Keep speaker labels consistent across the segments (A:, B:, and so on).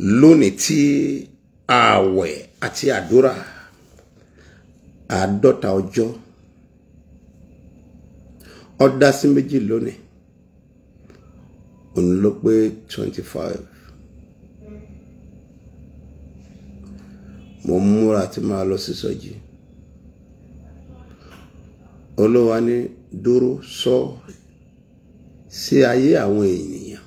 A: lónìí tí ààwẹ̀ àti àdúrà àádọ́ta ọjọ́ ó dá sí méjì lónìí òun ló pé twenty five mo ń múra tí máa lọ sí sọjí olówó ní dúró sọ sí ayé àwọn ènìyàn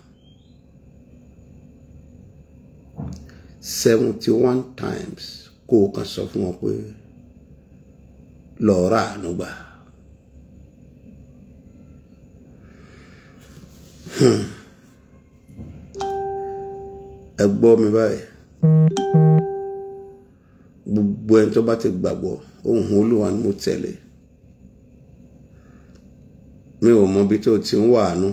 A: seventy one times kó o kàn sọ fún wọn pé lọ́ọ́ rà àánú gbà. ẹ gbọ́ mi báyìí gbogbo ẹni tó bá ti gbàgbọ́ ohùn olúwa ni mo tẹ̀lé mi ò mọ ibi tó ti ń wàánú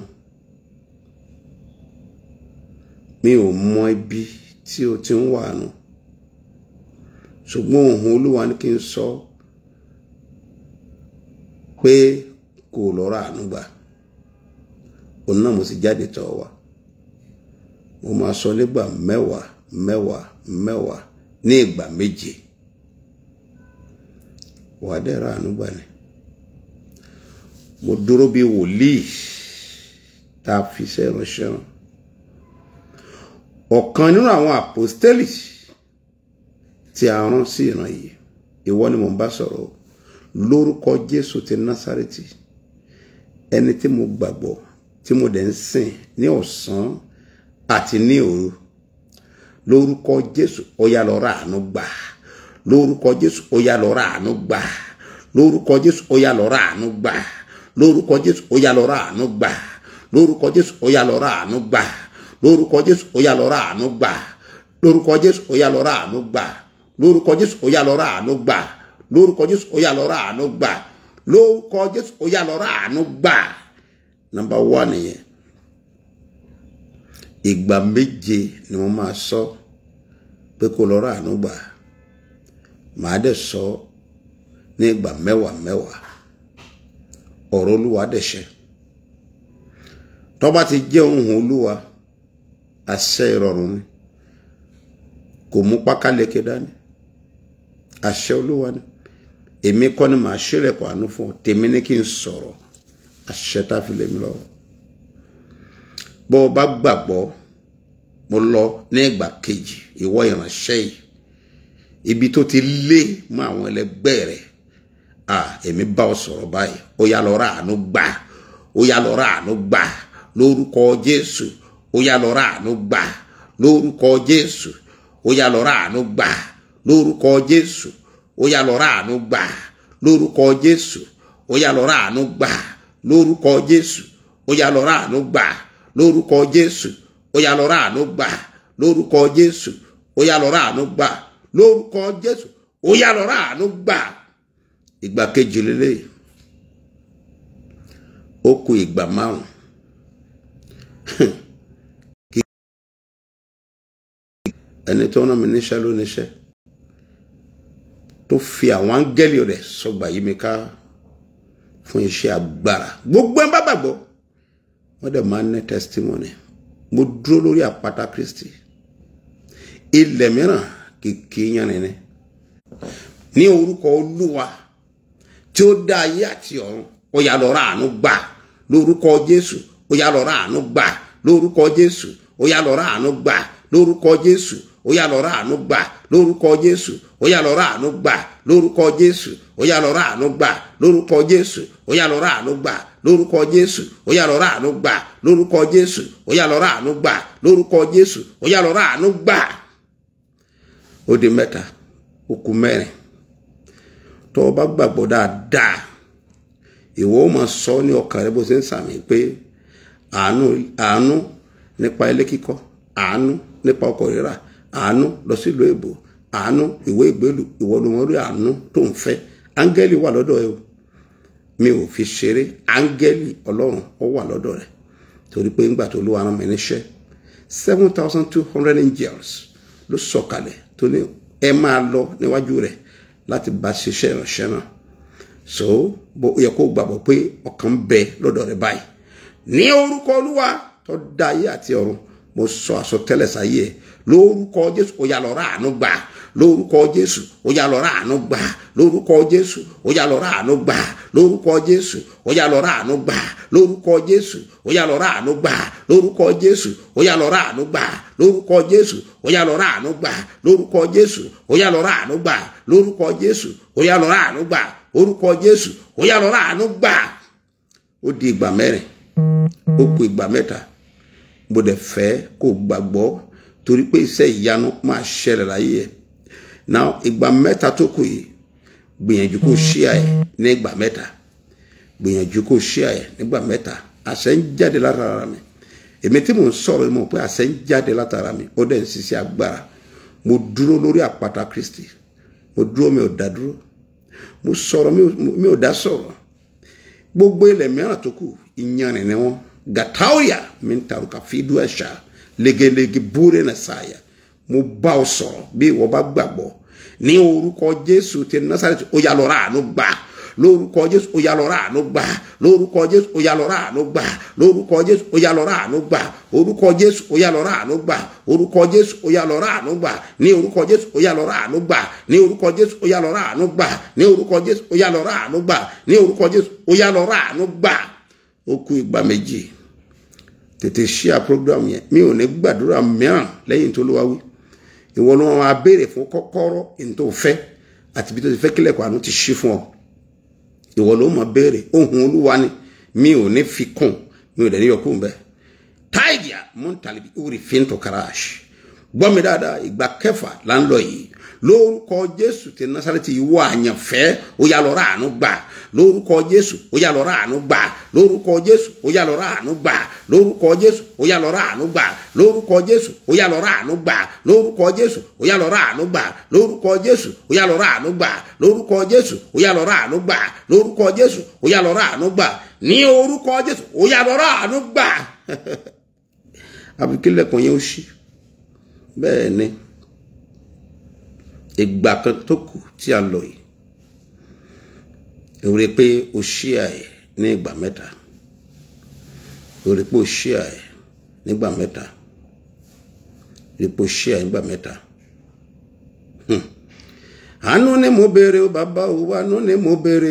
A: mi ò mọ ibi tí o ti ń wàánú ṣùgbọ́n ohùn olúwa ni kí n sọ pé kò lọ́ra àánú gbà òun náà mo sì jáde tọ̀ wá mo máa sọ nígbà mẹ́wàá mẹ́wàá mẹ́wàá ní ìgbà méje wà á dẹ́ra àánú gbà ni mo dúró bí wòlíì tá a fi iṣẹ́ ìránṣẹ́ rán ọ̀kan nínú àwọn àpòstélì tí a rán sí ìran yìí ìwọ ni mo ń bá sọ̀rọ̀ lórúkọ Jésù ti Násárẹ́tì ẹni tí mo gbàgbọ́ tí mo dẹ̀ ń sìn ní ọ̀sán àti ní òru lórúkọ Jésù ó yá lọ ra àánú gbà lórúkọ Jésù ó yá lọ ra àánú gbà lórúkọ Jésù ó yá lọ ra àánú gbà lórúkọ Jésù ó yá lọ ra àánú gbà lórúkọ Jésù ó yá lọ ra àánú gbà lórúkọ Jésù ó yá lọ ra àánú gbà lórúkọ Jésù ó yá lọ ra àánú gbà lórúkọ Jésù ó yá lọ ra àánú gbà lórúkọ Jésù ó yá lọ ra àánú gbà lórúkọ Jésù ó yá lọ ra àánú gbà nọ́mbà wá nìyẹn ìgbà méje ni mo máa sọ pé kó lọ ra àánú gbà màá dẹ̀ sọ ní ìgbà mẹ́wàá mẹ́wàá ọ̀rọ̀ olúwa dẹ̀ ṣẹ tó bá ti jẹ́ ohùn olúwa àṣẹ ìrọ̀rùn ni kò mú pákáleke dání àṣẹ olúwa ni èmi kọ́ ni màá ṣílẹ̀kùn àánú fún ọ tèmi ní kí n sọ̀rọ̀ àṣẹ tá a fi lè mi lọ bó o bá gbàgbọ́ mo lọ ní ìgbà kejì ìwọ ìránṣẹ́ yìí ibi tó ti lé mọ́ àwọn ẹlẹgbẹ́ rẹ̀ à èmi bá ọ sọ̀rọ̀ báyìí ó yá lọ ra àánú gbà ó yá lọ ra àánú gbà lórúkọ Jésù ó yá lọ ra àánú gbà lórúkọ Jésù ó yá lọ ra àánú gbà lórúkọ Jésù ó yá lọ ra àánú gbà lórúkọ Jésù ó yá lọ ra àánú gbà lórúkọ Jésù ó yá lọ ra àánú gbà lórúkọ Jésù ó yá lọ ra àánú gbà lórúkọ Jésù ó yá lọ ra àánú gbà lórúkọ Jésù ó yá lọ ra àánú gbà ìgbà kejì lélẹ́yìí ó kù ìgbà márùn ẹni tó rán mi níṣẹ́ ló níṣẹ́ tó fi àwọn áńgẹ́lì rẹ̀ sọgbà yí mi ká fún iṣẹ́ agbára gbogbo ẹ̀ bá gbàgbọ́ wọ́n dẹ̀ máa ń ní testimony mo dúró lórí àpáta Kristi ilẹ̀ mìíràn kìkì yanni ní orúkọ Olúwa tí ó dá ayé àti ọ̀run ó yá lọ ra àánú gbà lórúkọ Jésù ó yá lọ ra àánú gbà lórúkọ Jésù ó yá lọ ra àánú gbà lórúkọ Jésù ó yá lọ ra àánú gbà lórúkọ Jésù ó yá lọ ra àánú gbà lórúkọ Jésù ó yá lọ ra àánú gbà lórúkọ Jésù ó yá lọ ra àánú gbà lórúkọ Jésù ó yá lọ ra àánú gbà lórúkọ Jésù ó yá lọ ra àánú gbà lórúkọ Jésù ó yá lọ ra àánú gbà. ó di mẹ́ta ó kù mẹ́rin tó o bá gbàgbọ́ dáadáa ìwọ ó máa sọ ní ọkàn rẹ bó ṣe ń sàmì pé àánú àánú nípa ilé kíkọ́ àánú nípa ọkọ̀ rírà àánú lọ sílùú èbò àánú ìwé ìgbélú ìwọ ló mọ rí àánú tó ń fẹ́ áńgẹ́lì wà lọ́dọ̀ ẹ o mi ò fi ṣeré áńgẹ́lì ọlọ́run ó wà lọ́dọ̀ rẹ torí pé ńgbà tó ló wà rán mi níṣẹ́ seven thousand two hundred angels ló sọ̀kalẹ̀ tó ní ẹ máa lọ níwájú rẹ̀ láti bá ṣiṣẹ́ ìránṣẹ́ náà so bó yẹ kó gbàgbọ́ pé ọkàn bẹ lọ́dọ̀ rẹ báyìí ní orúkọ olúwa tó dá ayé àti ọ̀run mo sọ àsọtẹ́lẹ̀ sáyé ẹ lórúkọ jésù ó yá lọ rà àánú gbà lórúkọ jésù ó yá lọ rà àánú gbà lórúkọ jésù ó yá lọ rà àánú gbà lórúkọ jésù ó yá lọ rà àánú gbà lórúkọ jésù ó yá lọ rà àánú gbà lórúkọ jésù ó yá lọ rà àánú gbà lórúkọ jésù ó yá lọ rà àánú gbà lórúkọ jésù ó yá lọ rà àánú gbà lórúkọ jésù ó yá lọ rà àánú gbà orúkọ jésù ó yá lọ rà àánú gbà ó di ìgbà mẹ́rin ó kù ìgbà mẹ́ta mo dẹ̀ fẹ́ kó gbàgbọ́ torí pé iṣẹ́ ìyanu máa ṣẹlẹ̀ láyé ẹ̀ now ìgbà mẹ́ta tó kù yìí gbìyànjú kó ṣíà ẹ̀ ní ìgbà mẹ́ta gbìyànjú kó ṣíà ẹ̀ nígbà mẹ́ta àṣẹ ń jáde látara mi èmi tí mò ń sọ̀rọ̀ mọ̀ pé àṣẹ ń jáde látara mi ó dẹ̀ ń ṣiṣẹ́ agbára mo dúró lórí àpáta Kristi mo dúró mi ò dá dúró mo sọ̀rọ̀ mi ò dá sọ̀rọ̀ gbogbo ilẹ̀ mìíràn tó kù ìyanrìn ni wọ́n gataoya mi ń taruka fídú ẹ̀ṣà legelege búre na sáyà mo bá ọ sọ̀rọ̀ bí ìwọ bá gbàgbọ́ ní orúkọ Jésù ti Násárẹ́tì ó yá lọ rà àánú gbà lórúkọ Jésù ó yá lọ rà àánú gbà lórúkọ Jésù ó yá lọ rà àánú gbà lórúkọ Jésù ó yá lọ rà àánú gbà orúkọ Jésù ó yá lọ rà àánú gbà orúkọ Jésù ó yá lọ rà àánú gbà ní orúkọ Jésù ó yá lọ rà àánú gbà ní orúkọ Jésù ó yá lọ rà àánú gbà ní orúkọ Jésù ó yá lọ rà àánú gbà ní orúkọ Jésù ó yá lọ rà àánú gbà ó kù ìgbà méjì tètè ṣíà program yẹn mi ò ní gbàdúrà mìíràn lẹ́yìn tó ló wá wí ìwọ ló máa béèrè fún kọ́kọ́rọ́ ní tó fẹ́ àti bí tó ti fẹ́ kílẹ̀kùn àánú ti ṣí fún ọ ìwọ ló máa béèrè ohun olúwa ni mi ò ní fi kún mi ò dẹ̀ ní yọkùn bẹ́ẹ̀ táìgìà mọ́ntàlíbi orí fíntò karash gbọ́ mi dáadáa ìgbà kẹfà là ń lọ yìí lórúkọ jésù ti násàrẹ́tì ìwọ àyànfẹ́ ó yá lọ ráàánú gbà lórúkọ jésù ó yá lọ ráàánú gbà lórúkọ jésù ó yá lọ ráàánú gbà lórúkọ jésù ó yá lọ ráàánú gbà lórúkọ jésù ó yá lọ ráàánú gbà lórúkọ jésù ó yá lọ ráàánú gbà lórúkọ jésù ó yá lọ ráàánú gbà lórúkọ jésù ó yá lọ ráàánú gbà lórúkọ jésù ó yá lọ ráàánú gbà ní orúkọ jésù ó yá lọ ráàánú gbà àbíkílẹ̀kùn yẹn ó ṣí bẹ́ẹ̀ ni ìgbà kan tó kù tí a lọ yìí èrè pé o ṣí àyè ní ìgbà mẹ́ta èrè pé o ṣí àyè nígbà mẹ́ta èrè pé o ṣí àyè nígbà mẹ́ta àánú ni mo béèrè o bàbá o àánú ni mo béèrè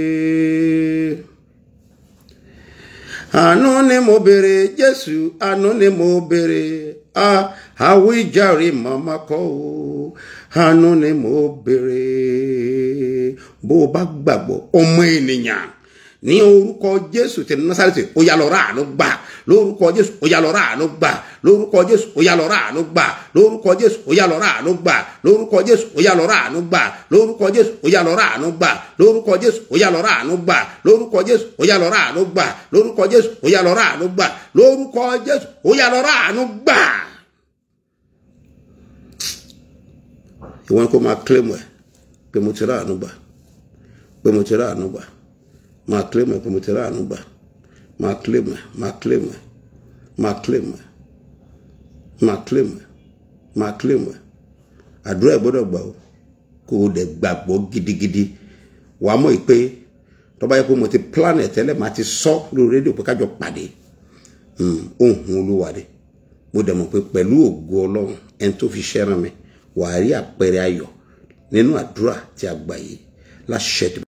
A: àánú ni mo béèrè Jésù àánú ni mo béèrè ah àwíjàre màmá kọ́ o àánú ni mo béèrè bó o bá gbàgbọ́ ọmọ ènìyàn ní orúkọ jésù ti násàrẹ́tì ó yá lọ rà àánú gbà lórúkọ jésù ó yá lọ rà àánú gbà lórúkọ jésù ó yá lọ rà àánú gbà lórúkọ jésù ó yá lọ rà àánú gbà lórúkọ jésù ó yá lọ rà àánú gbà lórúkọ jésù ó yá lọ rà àánú gbà lórúkọ jésù ó yá lọ rà àánú gbà lórúkọ jésù ó yá lọ rà àánú gbà lórúkọ jésù ó yá lọ rà àánú gbà lórúkọ jésù ó yá lọ rà àánú gbà. ìwọ ni kò máa claim ẹ pé mo ti rà àánú gbà pé mo ti rà àánú gbà máa claim ẹ pé mo ti rà àánú gbà máa claim ẹ máa claim ẹ máa claim ẹ máa claim ẹ máa claim ẹ àdúrà ẹ gbọ́dọ̀ gbà o kó o dẹ̀ gbàgbọ́ gidigidi wàá mọ̀ pé tó bá yẹ kó mo ti plan ẹ tẹ́lẹ̀ máa ti sọ lórí rédíò pé kájọ pàdé ohun olúwa dé mo dẹ̀ mọ̀ pé pẹ̀lú ògo ọlọ́run ẹni tó fi ṣẹ́ràn mi wàá rí àpẹẹrẹ ayọ̀ nínú àdúrà tí a gbà yìí láṣẹ